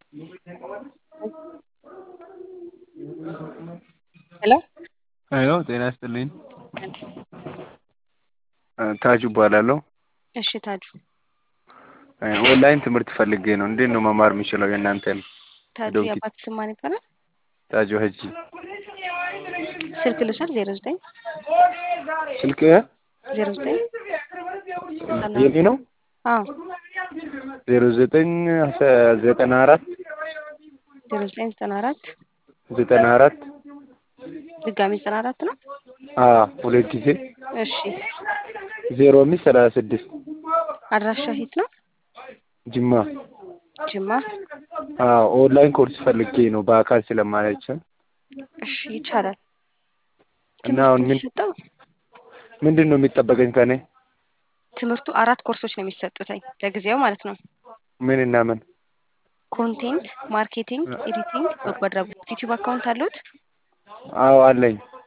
ሄሎ ሄሎ ጤና ይስጥልኝ ታጁ እባላለሁ እሺ ታጁ ኦንላይን ትምህርት ፈልጌ ነው እንዴት ነው መማር የምችለው የእናንተን ታጁ ዶንኪ የአባት ስም ማን ይባላል ታጁ ሀጂ ስልክ ልውሰድ ዜሮ ዘጠኝ ስልክ ዜሮ ዘጠኝ የኔ ነው አዎ ዜሮ ዘጠኝ ዘጠና አራት ዜሮ ዘጠኝ ዘጠና አራት ዘጠና አራት ድጋሚ ዘጠና አራት ነው አዎ ሁለት ጊዜ እሺ ዜሮ አምስት ሰላሳ ስድስት አድራሻ የት ነው ጅማ ጅማ አዎ ኦንላይን ኮርስ ፈልጌ ነው በአካል ስለማይቻል እሺ ይቻላል እና አሁን ምን የሚሰጠው ምንድን ነው የሚጠበቀኝ ከኔ ትምህርቱ አራት ኮርሶች ነው የሚሰጡትኝ ለጊዜው ማለት ነው ምን እና ምን ኮንቴንት ማርኬቲንግ ኤዲቲንግ በጎ አድራጎት ዩቲዩብ አካውንት አሉት አዎ አለኝ